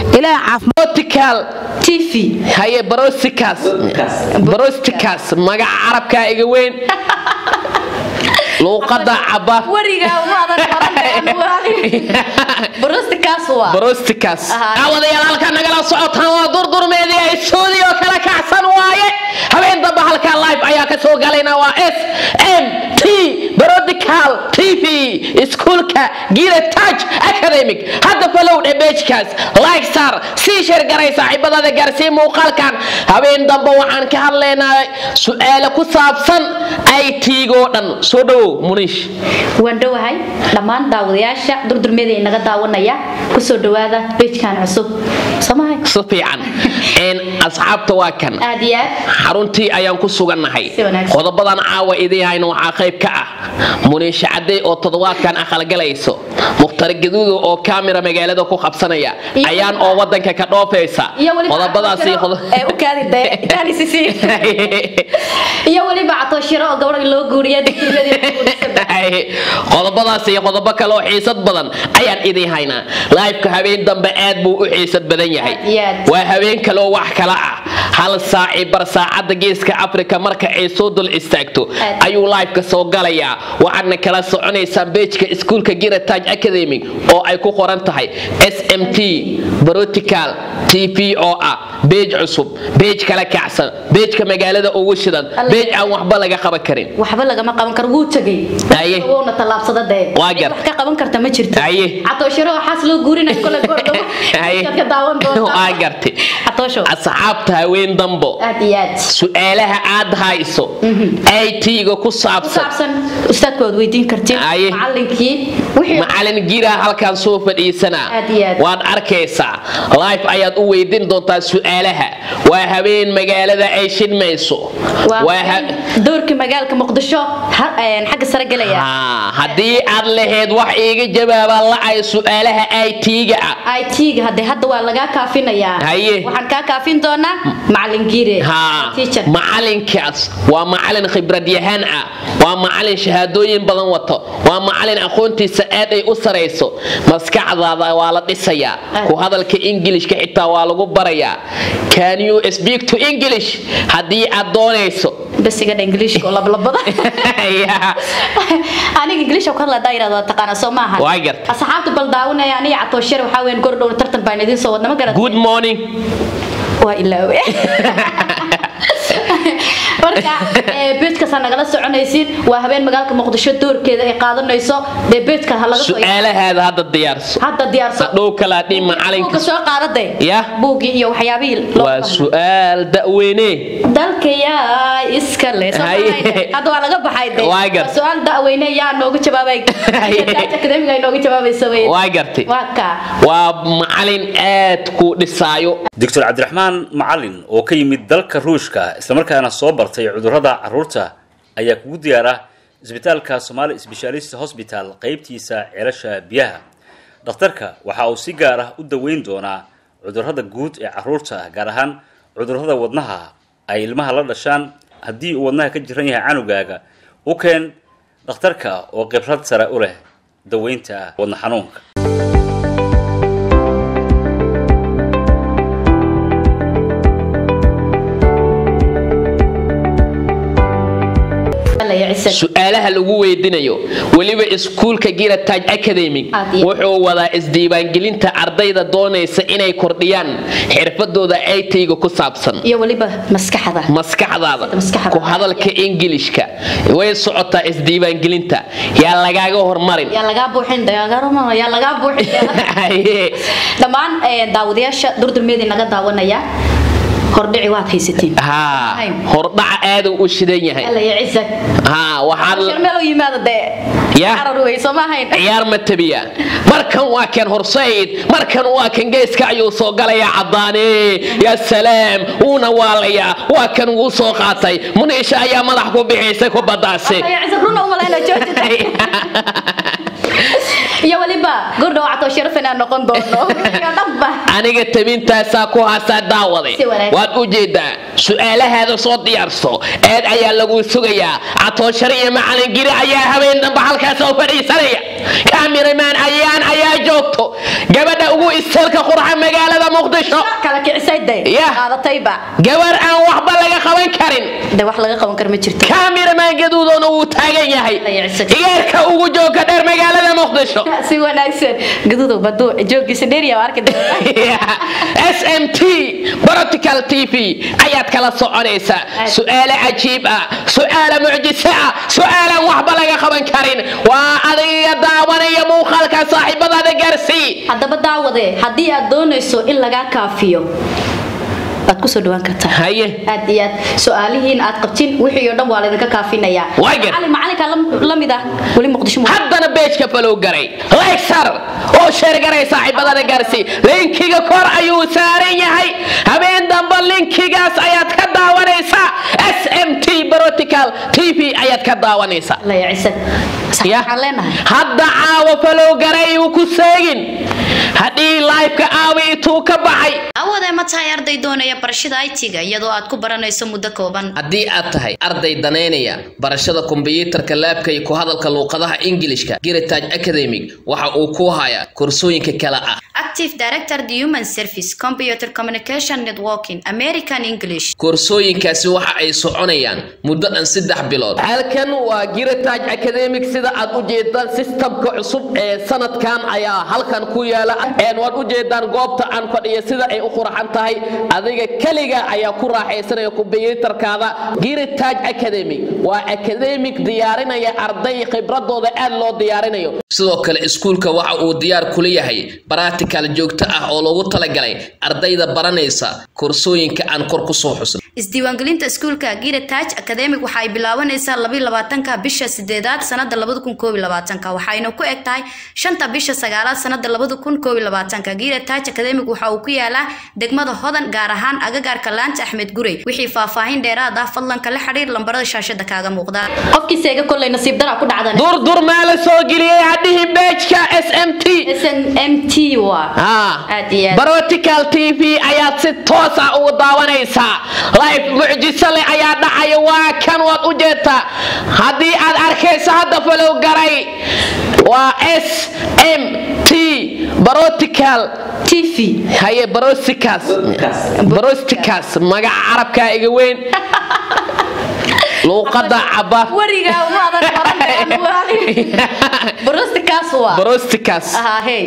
ilaaha caafimaad brotical tv haye brosticas brosticas magaca carabkaa iga weyn luuqada caba werigaa maadan barostikaas waa brosticas Aha. daawadayaal halkaa nagala socotaan waa durdurmeedii ay suudi oo kala kacsan waaye habeen damba halkaa live ayaa ka soo galayna waa s m t brodical tv iskuulka gira touch academic hadda falow dhe bejkaas like star sii sheer garay saaxiibadada gaarsii muuqaalkan habeen damba waxaan ka hadlaynaa su-aale ku saabsan it-go dhan soo dhowow muniish waan dhowahay dhammaan daawadayaasha durdurmeeda inaga daawanaya kusoo dhawaada bejkan cusub somahay si fiican Een, asxaabta waa kan aad iyo aad xaruntii ayaan ku sugannahay Si wanaagsan. qodobadan caawa idiin hayna waxaa qayb ka ah muniisha cadday oo toddobaadkan aqalgalayso mukhtar gaduudo oo kaamira magaalada ku qabsanaya Iyo- ayaan oo wadanka ka dhoofaysa iyo weliba qodobadaasi qodo- ee u kaadi dee itaalisisi iyo weliba catooshiro oo gabadha loo guuriya qodobadaas iyo qodobo kale oo xiisad badan ayaan idiin haynaa liveka habeen dambe aad buu u xiisad badan yahay Aad iyo aad. waa habeen kale oo wax kala ah hal saaci bar saacadda geeska afrika marka ay soo dul istaagto Aad. ayuu liveka soo galayaa waxaadna kala soconaysaan bejka iskuulka girataj academic oo ay ku qoran tahay smt brotical tv oo ah beej cusub beej kala kacsan beejka magaalada ugu shidan Alle. beej aan waxba laga qaban karin waxba lagama qaban karo wuu tegay Haye. wuuna tallaabsada dee Waa gar. wax ka qaban karta ma jirto Haye. catooshiro waxaas loo guurinaya kole goordhowo Haye. dadka daawan doonta waa gartay catoosho asxaabta haween dambo aad iyo aad su-aalaha aad hayso it-ga ku ku saabsan saabsan ustaadku waad weydiin kartiin Haye. macalinkii wixii macalin gira halkan soo fadhiisanaa Aad iyo aad. waad arkaysaa live ayaad u weydiin doontaa su-aalaha waa habeen magaalada ay shidmayso waa Waa ha- doorka magaalka muqdisho ha- een, xagga sare gelaya Haa, haddii aad lahayd wax iiga jawaabaan la-ay su-aalaha it-ga ah it-ga hadde hadda waa lagaa kaafinayaa Haye. waxaan kaa kaafin doonaa macalin giire haa teacher macalinkaas waa macalin khibrad yahaan ah waa macalin shahaadooyin badan wato waa macalin aqoontiisa aad ay u sarayso maskaxdaada waa la dhisayaa ku hadalka ingilishka xitaa waa lagu barayaa can you speak to english haddii aad doonayso basiga ingiliishka oo lablabada Yeah. aniga ingiliishka ku hadla daayirada waa taqaana soo maaha Waa gartay. asxaabta bal daawanaya aniga catooshare waxaa weyn gordhow tartan baan idiin soo wadna ma garat good morning waa ilaawe marka ee, beedkaasaa nagala soconaysiin waa habeen magaalka muqdisho doorkeeda ay qaadanayso dee beedka ha laga soo su-aalahaada hadda diyaarso hadda diyaarso hadhow kalaa dhin buugga macalinka soo qaadade Yah. buuggii iyo waxyaabihii loo waa qabnay. su-aal da'weyne dalka yaa iska le Soo Haye. baxay. hadda waa laga baxay de Waa gar. Waa su-aal da'weyne yaa nooga jawaabay Haye. akademiga ay nooga jawaabaysa wey waa gartay waa kaa waa macalin aad ku dhisaayo doctor cabdiraxmaan macalin oo ka yimid dalka ruushka islamarkaana soo bartay cudurrada carruurta ayaa kugu diyaara isbitaalka somali specialist hospital qaybtiisa ceelasha biyaha dhakhtarka waxa uu si gaar ah u daweyn doonaa cudurrada guud ee carruurta gaar ahaan cudurrada wadnaha ay ilmaha la dhashaan haddii uu wadnaha ka jiran yahay canugaaga u keen dhakhtarka oo khibrad sare u leh daweynta wadna xanuunka Alla ya ciise. su-aalaha lagu weydinayo weliba iskuulka girataj academic Aad iyo- wuxuu wadaa isdiiwaangelinta ardayda doonaysa inay kordhiyaan xirfadooda it-ga ku saabsan iyo weliba maskaxda maskaxdaada Maskaxda. ku hadalka ingilishka way socotaa isdiiwaangelinta yaa lagaaga hormarin yaa lagaa buuxin dagaagarama yaa lagaa buuxin Haye. dhammaan ee, daawadayaasha durdurmeedii naga daawanaya hordhici waad haysatiin haa hordhaca aaduu u shidan yahay alla ya ciise haa waxaad meel u yimaado dee Ya. carar wey soo ma ahayn ciyaar ma tabiya markan waa kan horsayd markan waa kan geeska ayuu soo galayaa caddaane yaa salaam wuuna waalayaa waa kan wuu soo qaatay muniisha ayaa madax ku bixisay ku badaase Alla ya ciise runa umalayna joojita iyo weliba gordhow catoo sharaf inaan noqon doono iyo dhanba aniga tabintaasaa ku haasaa daawade Si wanaagsan. waad u jeedaa su-aalahaada soo diyaarso eed ayaa lagu sugayaa catooshar iyo macalin giri ayaa habeen damba halkaas oo fadhiisanaya kaamiramaan ayaan ayaa joogto gabadha ugu isteelka qurxa magaalada muqdisho kala kicisay day Yah. qaadatayba gabar aan waxba laga qaban karin de wax laga qaban karo ma jirto kaamiramaan gaduudoona wuu taagan yahay Dayacsan. igaarka ugu jooga dheer magaalada muqdisho si wanaagsan gaduudow baduu joogiisa dheeriya waa arki doontaa smt practical tv ayaad kala soconaysaa su-aale cajiib ah su-aale mucjiso ah su-aalaan waxba laga qaban karin waa adiga daawanaya muuqaalka saaxiibadaada gaarsii haddaba daawade haddii aad doonayso in lagaa kaafiyo waad kusoo dhawaan kartaa haye aad iyo aad su-aalihiin aad qabtin wixii oo dhan waa laydinka kaafinayaa Waa gar. macalin macalinka la- la mid ah weli muqdisho mu- haddana beejka falow garay legsar oo sheergaray saaxiibadada gaarsii linkiga kor ayuu saaran yahay habeen dambe linkigaas ayaad ka daawanaysaa smt practical tv ayaad ka daawanaysaa la yacisan Ya. waxaan leenahay hadda caawa falow garay uu ku seegin haddii laifka aawi ituu ka baxay awoodee ma tahay arday doonaya barashada IT-ga iyadoo aad ku baranayso muddo kooban haddii aad tahay arday danaynaya barashada kombiyuutarka laabka iyo ku hadalka luuqadaha ingilishka giritage academic waxa uu ku hayaa koorsooyinka kale ah active director the human service computer communication networking american english koorsooyinkaasi waxa ay soconayaan muddo dhan saddex bilood halkan waa giritage academic sida aad u jeedaan sistamka cusub ee sanadkan ayaa halkan ku yaala een waad u jeedaan goobta aan fadhiyo sida ay u qurxan tahay adiga keliga ayaa ku raaxaysanaya kombiyuutarkaada giritage academic waa academic diyaarinaya arday khibradooda aad loo diyaarinayo sidoo kale iskuulka waxa uu diyaar kula yahay baractical joogto ah oo loogu talagalay ardayda baranaysa koorsooyinka aan kor kusoo xusnay isdiiwaangelinta iskuulka giritage academic waxa ay bilaabanaysaa labayo labaatanka bisha sideedaad sanada labada kun koob iyo labaatanka waxayna ku eg tahay shanta bisha sagaalaad sanada labada kun koob iyo labaatanka giritage academic waxa uu ku yaalaa degmada hodan gaar ahaan agagaarka laanta axmed gurey wixii faahfaahin dheeraad ah fadlan kala xiriir lambarada shaashada kaaga muuqda qofkii seega kolley nasiib dara ku dhacdan durdur maa la soo geliyey hadhihi beejka smt SNMT waa aad iyo aad barotical tv ayaad si toos ah ugu daawanaysaa life mucjiso leh ayaa dhacaya waa kan waad u jeedtaa haddii aad arkayso hadda falow garay waa s m t barotical TV haye barosticas barosticas magaca carabkaa iga weyn luuqada caba warigaa uma adan baran barostikaas waa barosticas ahaa hey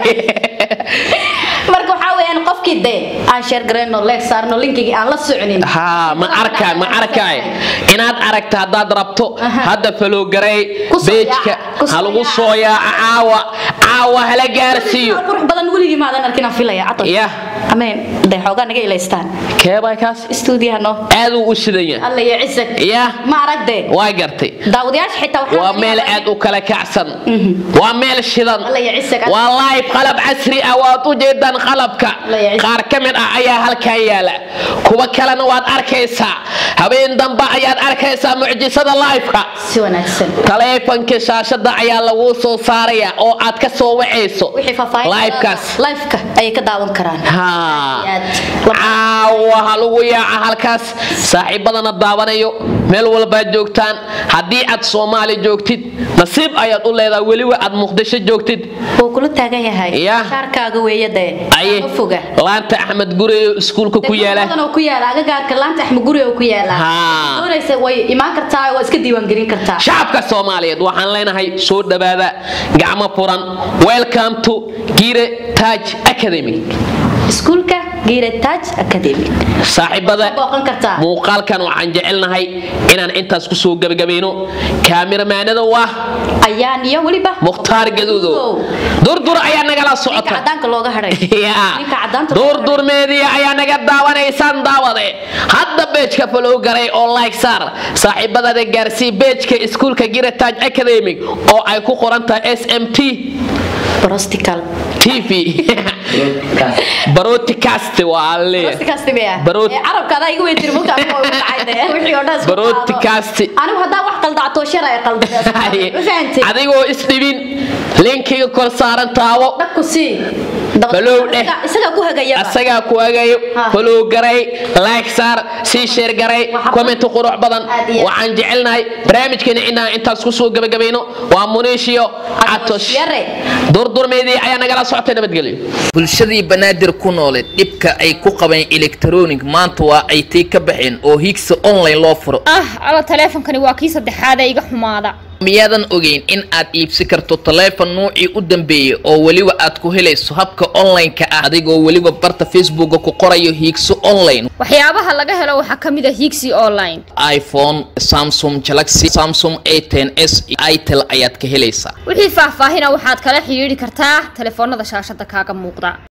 marka waxaa weeyaan qofkii dee aan sheer garayno leeg saarno linkigii aan la soconin haa ma arkaay ma arkaay inaad aragta haddaad rabto hadda falowgaray Ku soo beejka yaaca, ku soo ha lagu yaaca. soo yaaca caawa caawa hala gaarsiiyo qurux badan weligii maadan arkin aan filaya cato yah ameen dee xoogaa naga ilaystaan keebay kaas stuudiyaha noo aaduu u shidan yahay alla iyo cisag yah ma aragdee waa gartay daawadayaasha xitaa waxaa waa laga meel yaabaa aad u kala kacsan waa meel shidan Alla ya cisag. waa live qalab casri ah waad u jeedaan qalabka Alla ya cisag. qaar ka mid ah ayaa halkan yaala kuwa kalena waad arkaysaa habeen dambe ayaad arkaysaa mucjisada liveka si wanaagsan taleefanka shaashada ayaa lagu soo saaraya oo aad ka soo wacayso wixii faahfaahin livekaas liveka ayay ka daawan karaan haa Aad. caawa ha lagu yaaca halkaas saaxiibadana daawanayo meel walbaad joogtaan haddii aad soomaali joogtid nasiib ayaad u leedahay weliba aad muqdisho joogtid wuu kula taagan yahay Yah. shaarkaaga weeye dee aye ma foga laanta axmed gure iskuulka ku yaala Degmada oo ku yaala agagaarka laanta axmed guri oo ku yaala Haa. doonaysa way imaan kartaa waa iska diiwaangelin kartaa shacabka soomaaliyeed waxaan leenahay soo dhawaada gacmo furan welcome to gire taj academy iskuulka giretage academy saaxiibada booqan kartaa muuqaalkan waxaan jecelnahay inaan intaas kusoo gebagabayno kaamiramaanada waa ayaan iyo weliba mukhtaar gaduudo durdur ayaa nagala ninka socota cadaanka looga hadhay Ya. ninka cadaanta looga durdur meediya ayaa naga daawanaysaan daawade hadda beejka falow garay oo like saar saaxiibadada gaarsii beejka iskuulka giratage academic oo ay ku qoran tahay s m t prostical tv barotic broadcast waa le Barood- carabkaada igu weytiri mulka anigu ugu dhacay dee wixii oo dhan isku Broadcast. qaado. anigu haddaa wax qaldacto shar ay qaldaday ma fahantay adigoo isdhibin linkiga kor saaran taabo dhagku sii Balow dheh. isaga ku hagaya asagaa ku agayo Ha. follow garay like saar sii share garay Waxa- comment qurux badan Aad iyo aad. waxaan jecelnahay barnaamijkeena inaan intaas ku soo gabagabayno waa muniishiyo catosh yare. durdurmeedii ayaa nagala socotay nabadgelyo bulshadii banaadir ku nooleed dhibka ay ku qabeen electronic maanta waa ay tii ka baxeen oo higsa online loo furo ah alla taleefonkani waa kii saddexaad ee iga xumaada miyaadan ogeyn in aad iibsi karto taleefon nuucii u dambeeyey oo weliba aad ku helayso habka online-ka ah adigoo weliba barta facebooka ku qorayo hiigso online waxyaabaha laga helo waxaa ka mid a higsi online iphone samsung galaxy samsung a 10 s iyo itel ayaad ka helaysaa wixii faahfaahina waxaad kala xidhiidhi kartaa taleefoonada shaashada kaaga muuqda